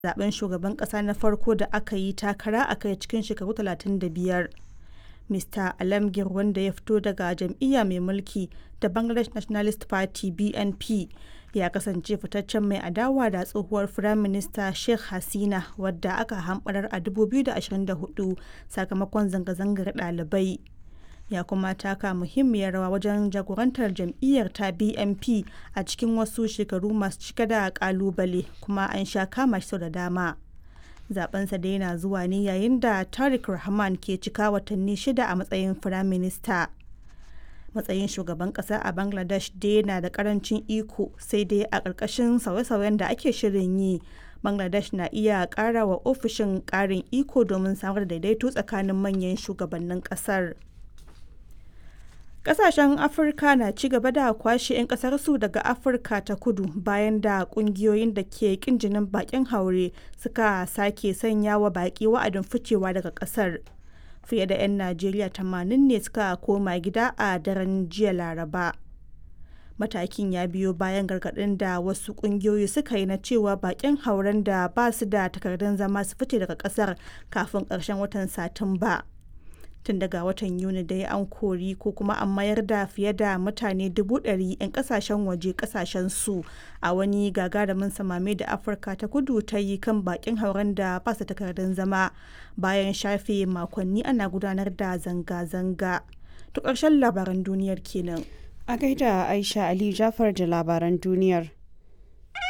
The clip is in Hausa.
zaben shugaban ƙasa na farko da aka yi takara a kai cikin shekaru 35. Mr. Alamgir wanda ya fito daga jam'iyya mai mulki ta Bangladesh Nationalist Party BNP ya kasance fitaccen mai adawa da tsohuwar Firaminista Sheikh Hasina wadda aka hamɓarar a 2024 sakamakon zanga-zangar ɗalibai. Ya kuma taka muhimmiyar rawa wajen jagorantar jam'iyyar ta BNP a cikin wasu shekaru masu cike da ƙalubale kuma an sha kama shi sau da dama. zabensa da yana zuwa ne yayin da Tariq Rahman ke cika watanni shida a matsayin firaminista. Matsayin shugaban kasa a Bangladesh dai na da karancin iko sai dai a ƙarƙashin sauye-sauyen da ake shirin yi. Bangladesh na iya ƙara wa ofishin ƙarin iko domin samar da daidaito tsakanin manyan shugabannin ƙasar. Kasashen Afirka na ci gaba da kwashe 'yan kasarsu daga Afirka ta kudu bayan da kungiyoyin da ke kin jinin bakin haure suka sake sanya wa baki wa'adin ficewa daga kasar. Fiye da 'yan Najeriya 80 ne suka koma gida a daren jiya Laraba. Matakin ya biyo bayan gargaɗin da wasu kungiyoyi suka yi na cewa bakin hauren da ba su da takardun zama su fice daga kasar kafin ƙarshen watan Satumba. tun daga watan yuni dai an kori ko kuma an mayar da fiye da mutane dubu ɗari 'yan kasashen waje kasashen su a wani gagarumin samame da afirka ta kudu ta yi kan bakin hauren da ba su takardun zama bayan shafe makonni ana gudanar da zanga-zanga to ƙarshen labaran duniyar kenan a gaida aisha ali jafar da labaran duniyar